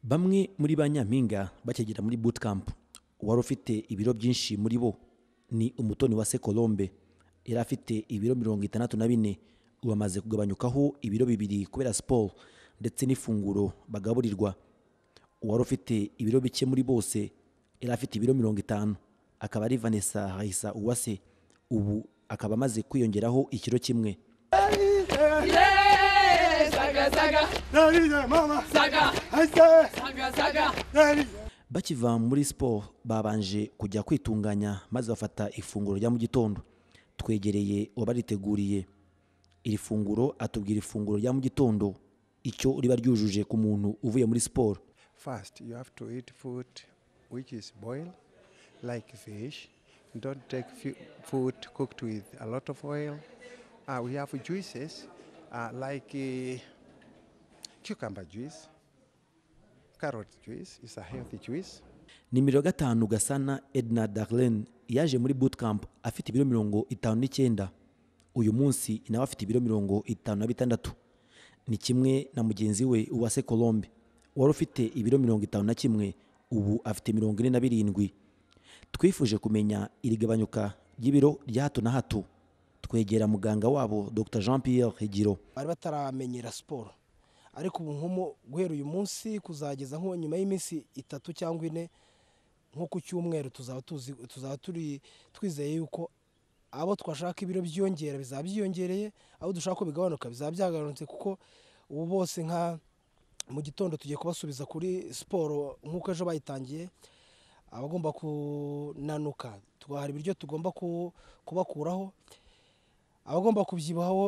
bamwe muri ba nyampinga bakigera muri bootcamp uwari ufite ibiro byinshi muri bo ni umutoni wa sekolombe yari afite ibiro mirongo itandatu na bine ubu amaze kugabanyukaho ibiro bibiri kubera siporo ndetse n'ifunguro bagaburirwa uwari ufite ibiro bike muri bose yari afite ibiro mirongo itanu akaba ari vanessa hahisa uwase ubu akaba amaze kwiyongeraho ikiro kimwe bakiva muri siporo babanje kujya kwitunganya maze bafata ifunguro rya mu gitondo twegereye uwabariteguriye iri funguro atubwira ifunguro rya mu gitondo icyo riba ryujuje ku muntu uvuye muri siporo First, you have to eat food which is boiled, like fish. Don't take fu- food cooked with a lot of oil. Uh, we have juices uh, like uh, cucumber juice, carrot juice is a healthy juice. nimero gatanu gasana edna darlene yaje muri bootcamp afite ibiro mirongo itanu n'icyenda uyu munsi nawe afite ibiro mirongo itanu na bitandatu ni kimwe na mugenzi we uwase colombe wari ufite ibiro mirongo itanu na kimwe ubu afite mirongo ine na birindwi twifuje kumenya iri gabanyuka ry'ibiro rya hato na hato twegera muganga wabo dr jean pierre higiro bari bataramenyera siporo ariko ubu nko mu- guhera uyu munsi kuzageza nko nyuma y'iminsi itatu cyangwa ine nko ku cyumweru tuzaba tuzi tuzaba turi twizeye yuko abo twashaka ibiro byiyongera bizaba byiyongereye abo dushaka ko bigabanuka bizaba byagabanutse kuko ubu bose nka mu gitondo tugiye kubasubiza kuri siporo nk'uko ejo bayitangiye abagomba kunanuka tubaha ibiryo tugomba ku- kubakuraho abagomba kubyibuhaho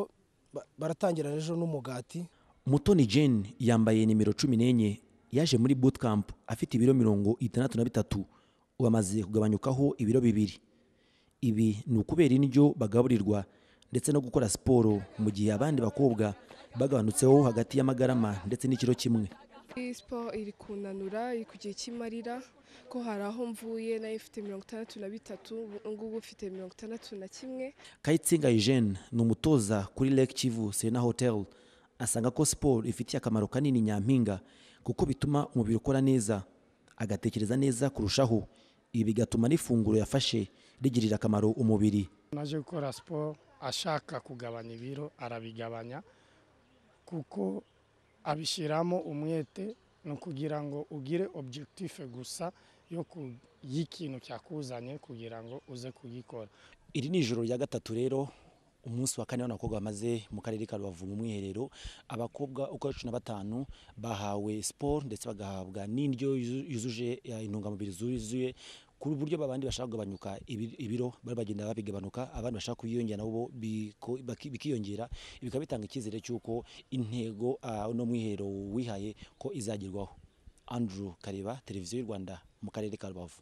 ba- baratangira ejo n'umugati mutoni jane yambaye nimero cumi n'enye yaje muri bootcamp afite ibiro mirongo itandatu na bitatu ubu amaze kugabanyukaho ibiro bibiri ibi ni ukubera indyo bagaburirwa ndetse no gukora siporo mu gihe abandi bakobwa bagabanutseho hagati y'amagarama ndetse n'ikiro kimwe Iyi siporo iri kunanura iri ku gihe cy'imarira ko hari aho mvuye nayo ifite mirongo itandatu na bitatu ubu ngubu ufite mirongo itandatu na kimwe kayitsinga eugene ni umutoza kuri lake kivu serena hotel asanga ko siporo ifitiye akamaro kanini nyampinga kuko bituma umubiri ukora neza agatekereza neza kurushaho ibi bigatuma n'ifunguro yafashe rigirira akamaro umubiri naje gukora siporo ashaka kugabanya ibiro arabigabanya kuko abishyiramo umwete ni ukugira ngo ugire objectif gusa yo ku- y'ikintu cyakuzanye kugira ngo uze kugikora iri ni ijoro rya gatatu rero umunsi wa kane w'abakobwa bamaze mu karere ka rubavu mu mwiherero abakobwa uko ari cumi na batanu bahawe siporo ndetse bagahabwa n'indyo yuzu- yuzuje ya intungamubiri zuzuye ku buryo abandi bashaka kugabanyuka ibi- ibiro bari bagenda babigabanuka abandi bashaka kubiyongera nabo biko- baki- bikiyongera ibi bikaba bitanga icyizere cy'uko intego ah, uno mwiherero wihaye ko izagerwaho andrew kareba televiziyo y'u rwanda mu karere ka rubavu